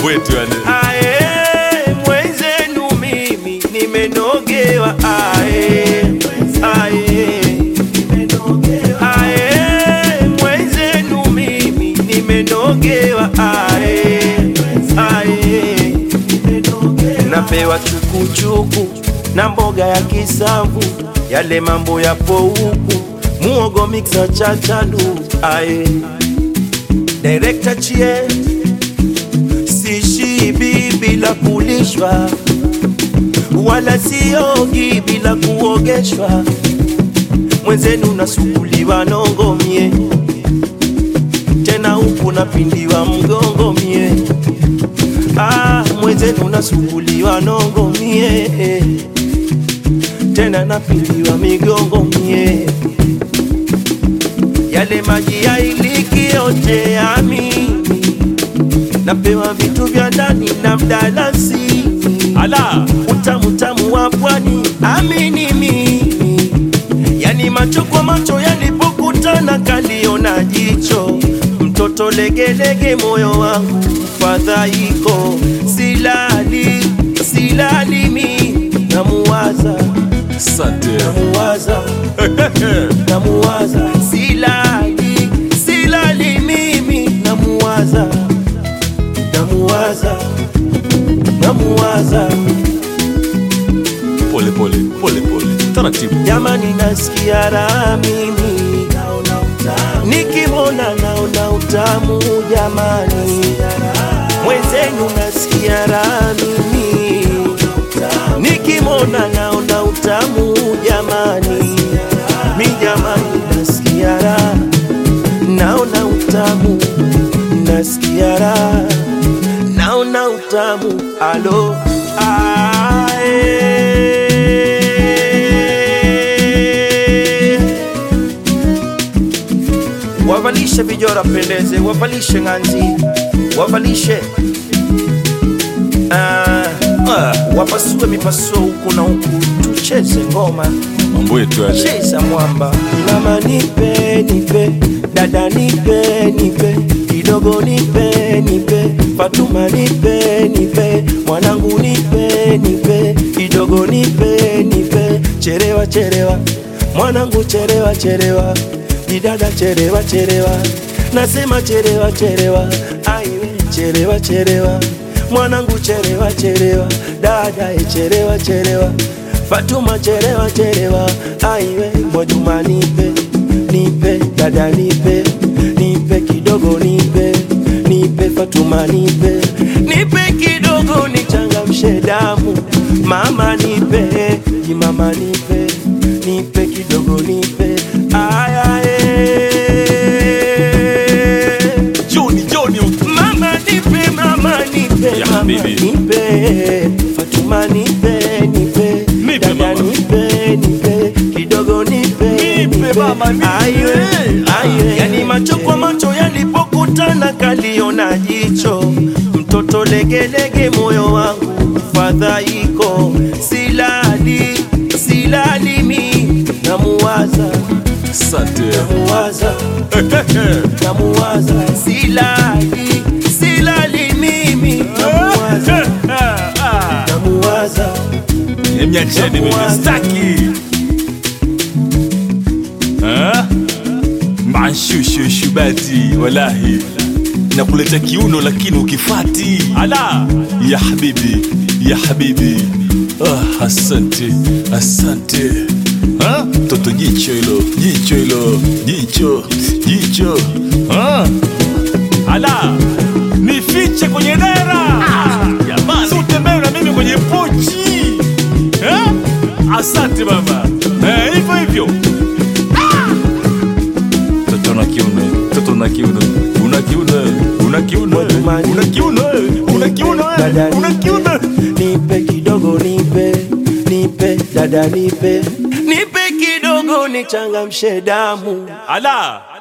mambo yetu yale. Ae, mwenzenu mimi nimenogewa ae, ae. Ae, mwenzenu mimi nimenogewa ae, ae. Napewa chukuchuku na mboga ya kisamvu, yale mambo yapo huku, muogo mixa chachalu ae. Director chie sishibi bila kulishwa, wala siogi bila kuogeshwa. Mwenzenu nasukuliwa nongo mie, tena huku napindiwa mgongo mie. Ah, mwenzenu nasukuliwa nongo mie, tena napindiwa migongo mie. Yale maji ya iliki yote ya mimi napewa vitu vya ndani na mdalasini, Ala, utamu tamu wa pwani, amini mimi, yani macho kwa macho yalipokutana kaliona jicho, mtoto legelege, moyo wangu fadhaiko, silali silali mi namuwaza asante. namuwaza namuwaza silali silali mimi namuwaza namuwaza namuwaza Pole pole, pole pole. Taratibu. jamani nasikia raha mimi nikimwona naona utamu jamani mwenzenu nasikia raha mimi nikimwona naona utamu jamani mi jamani nasikia raha naona utamu nasikia raha naona utamu alo ae. wavalishe vijora pendeze wavalishe ng'anzi wavalishe ah, ah, wapasue mipasuo huku na huku tucheze ngoma Mambo yetu yale. cheza mwamba mama nipe nipe dada nipe nipe kidogo nipe nipe fatuma nipe nipe mwanangu nipe nipe kidogo nipe nipe cherewa cherewa mwanangu cherewa cherewa didada cherewa cherewa nasema cherewa cherewa aiwe cherewa cherewa mwanangu cherewa cherewa dada e cherewa cherewa Fatuma cherewa cherewa, aiwe Mwajuma nipe nipe, dada nipe nipe kidogo nipe nipe, Fatuma nipe nipe kidogo nichangamshe damu, mama nipe jimama nipe nipe kidogo nipe ayae Joni, Joni. Mama nipe, mama nipe, Ya mama habibi. nipe, Fatuma nipe, nipe, Nipe, dada mama. nipe, nipe, kidogo nipe, Nipe, mama, nipe. Aiwe, aiwe. Yani macho kwa macho yalipokutana kaliona jicho, mtoto legelege, moyo wangu fadhaiko, silali silali mi namuwaza Asante. namuwaza namuwaza silali silali mimi namuwaza namuwaza Niacheni mimi staki. Ah? Manshushu shubati wallahi. Nakuleta kiuno lakini ukifati. Ala, ya habibi, ya habibi. Ah, asante, asante. Ah, toto jicho hilo, jicho hilo, jicho, jicho. Ah. Ala, nifiche kwenye dera. Jamani, si utembee na mimi kwenye pochi. Eh? Asante baba. Eh, hivyo hivyo. Toto na kiuno, toto na kiuno. Una kiuno, una kiuno, una kiuno, una kiuno, Dada una kiuno. nipe kidogo nipe nipe dada nipe nipe kidogo nichangamshe damu Ala,